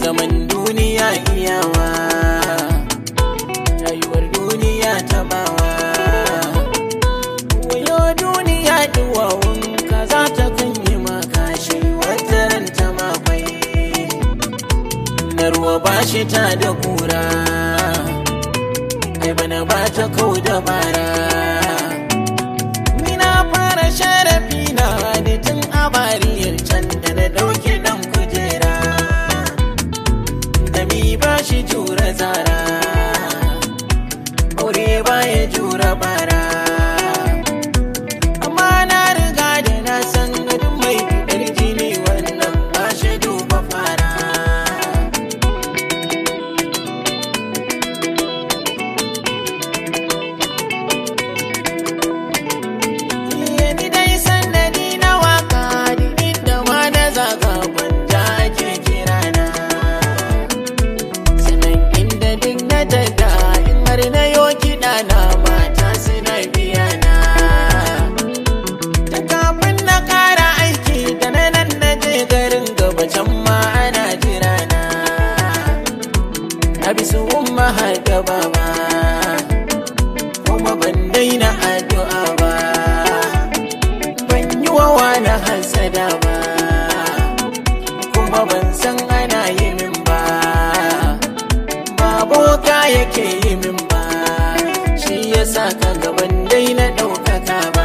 zaman duniya iyawa rayuwar duniya ta bawa wayo duniya duwawun ka za ta kan yi makashi wata ran ta makwai na ruwa ba shi ta da kura ai bana ba ta kau da bara ni na fara sharafi na da tun a bariyar can da na dauki dan kujera da mi ba shi jura zara aure ba ya jura bara amma na riga da na san gadin mai fitar jini wannan ba shi duba fara ni dai sannadi na waka duk da ma na zaga gwanja ake kirana sanan inda duk na daga in har na yo kiɗa na mata suna biya na ta kafin na ƙara aiki da na nan na je garin gaba can ma ana jira na na bi su umma har da baba kuma ban daina addu'a ba ban yi wa wani hasada ba kuma ban san ana yi min ba ba boka yake yi min ba shi ya sa ka gaban dai na ɗaukaka ba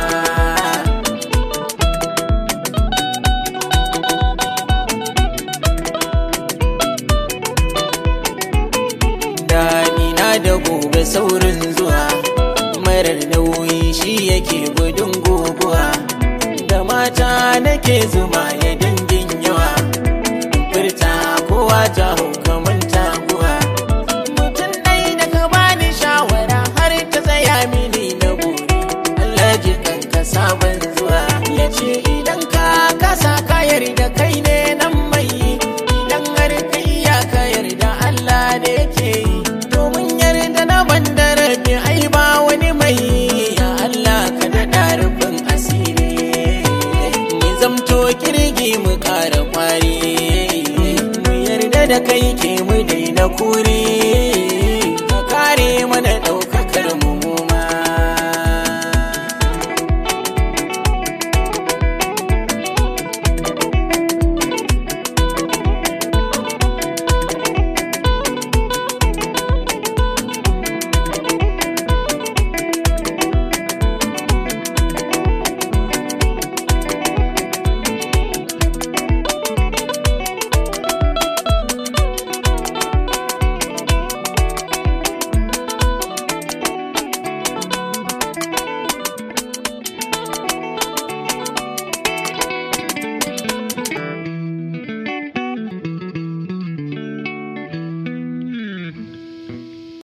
Dani na da gobe saurin zuwa marar nauyi shi yake gudun guguwa da mata nake zuma ya dangin yawa furta kowa ta hukamin taguwa mutum ɗai da ka bani shawara har ta tsaya mini na buri Allah ji kanka sabon zuwa ya ce idan ka kasa ka yarda kai ne nan mai idan har ka iya ka yarda Allah da yake yi domin yarda na banda rabi ai ba wani mai ya Allah ka daɗa rufin asiri mu zamto kirgi mu ƙara kwari mu yarda da kai ke mu daina kure ka kare mana ɗau